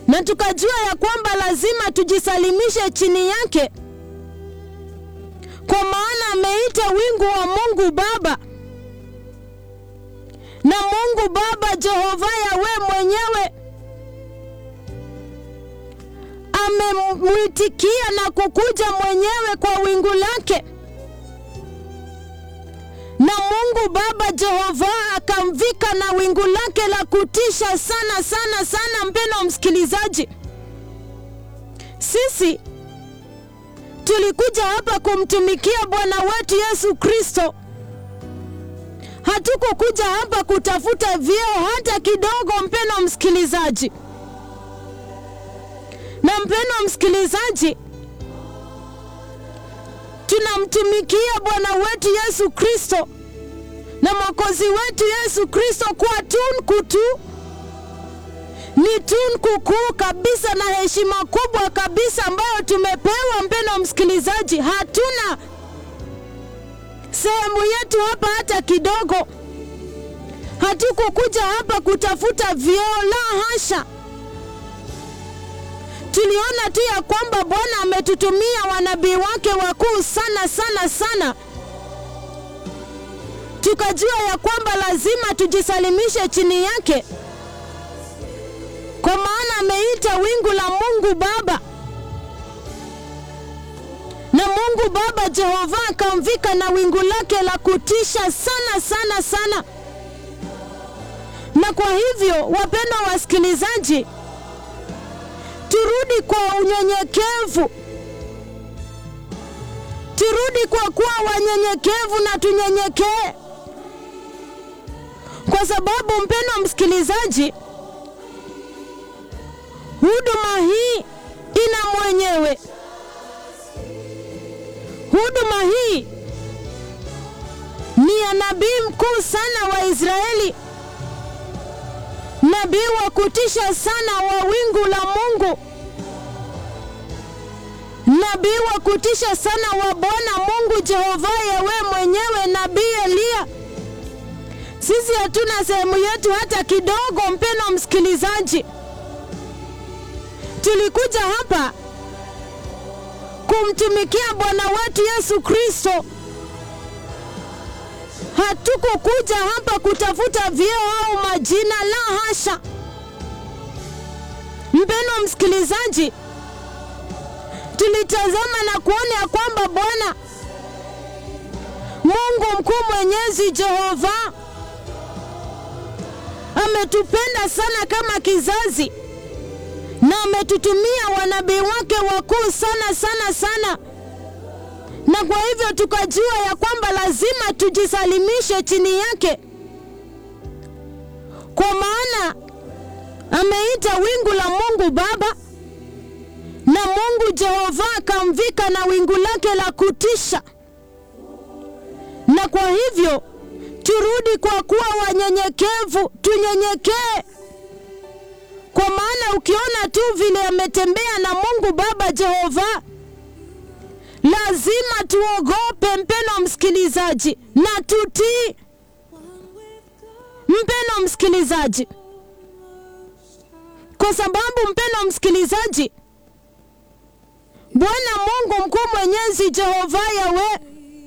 na tukajua ya kwamba lazima tujisalimishe chini yake, kwa maana ameita wingu wa Mungu Baba, na Mungu Baba Jehova Yawe mwenyewe amemwitikia na kukuja mwenyewe kwa wingu lake, na Mungu Baba Jehova akamvika na wingu lake la kutisha sana sana sana. Mpendwa msikilizaji, sisi tulikuja hapa kumtumikia Bwana wetu Yesu Kristo. Hatukukuja hapa kutafuta vyeo hata kidogo, mpendwa msikilizaji. Na mpendwa msikilizaji, tunamtumikia Bwana wetu Yesu Kristo na Mwokozi wetu Yesu Kristo kwa tunku tu, ni tunku kuu kabisa na heshima kubwa kabisa ambayo tumepewa. Mpendwa msikilizaji, hatuna sehemu yetu hapa hata kidogo. Hatukukuja hapa kutafuta vyeo, la hasha. Tuliona tu ya kwamba Bwana ametutumia wanabii wake wakuu sana sana sana, tukajua ya kwamba lazima tujisalimishe chini yake, kwa maana ameita wingu la Mungu Baba, na Mungu Baba Jehova akamvika na wingu lake la kutisha sana sana sana. Na kwa hivyo, wapendwa wasikilizaji, turudi kwa unyenyekevu, turudi kwa kuwa wanyenyekevu na tunyenyekee, kwa sababu mpendwa msikilizaji, huduma hii ina mwenyewe. Huduma hii ni ya nabii mkuu sana wa Israeli, nabii wa kutisha sana wa wingu la Mungu, nabii wa kutisha sana wa Bwana Mungu Jehova Yawe mwenyewe, nabii Eliya. Sisi hatuna sehemu yetu hata kidogo, mpendwa msikilizaji. Tulikuja hapa kumtumikia Bwana wetu Yesu Kristo. Hatukukuja hapa kutafuta vyeo au majina, la hasha. Mpendwa msikilizaji, tulitazama na kuona ya kwamba Bwana Mungu mkuu mwenyezi Jehova ametupenda sana kama kizazi na ametutumia wanabii wake wakuu sana sana sana, na kwa hivyo tukajua ya kwamba lazima tujisalimishe chini yake, kwa maana ameita wingu la Mungu Baba na Mungu Jehova akamvika na wingu lake la kutisha. Na kwa hivyo turudi kwa kuwa wanyenyekevu, tunyenyekee kwa maana ukiona tu vile ametembea na Mungu Baba Jehova, lazima tuogope, mpendwa msikilizaji, na tutii, mpendwa msikilizaji, kwa sababu mpendwa msikilizaji, Bwana Mungu mkuu mwenyezi Jehova Yawe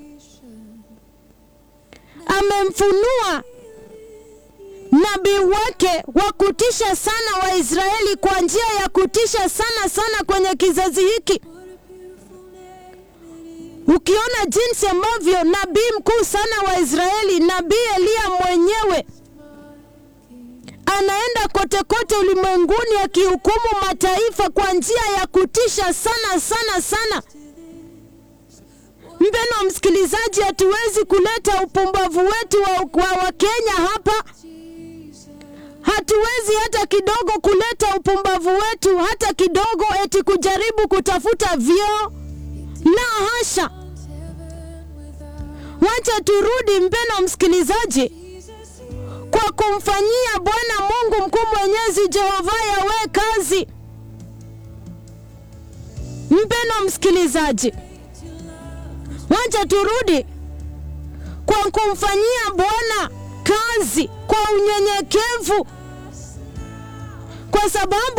amemfunua nabii wake wa kutisha sana wa Israeli kwa njia ya kutisha sana sana kwenye kizazi hiki. Ukiona jinsi ambavyo nabii mkuu sana wa Israeli, nabii Eliya mwenyewe anaenda kote kote ulimwenguni akihukumu mataifa kwa njia ya kutisha sana sana sana. Mpendwa msikilizaji, hatuwezi kuleta upumbavu wetu wa, wa, wa Kenya hapa hatuwezi hata kidogo kuleta upumbavu wetu hata kidogo, eti kujaribu kutafuta vyeo. La hasha, wacha turudi, mpendwa msikilizaji, kwa kumfanyia Bwana Mungu mkuu mwenyezi Jehova Yawe kazi. Mpendwa msikilizaji, wacha turudi kwa kumfanyia Bwana kazi kwa unyenyekevu, kwa sababu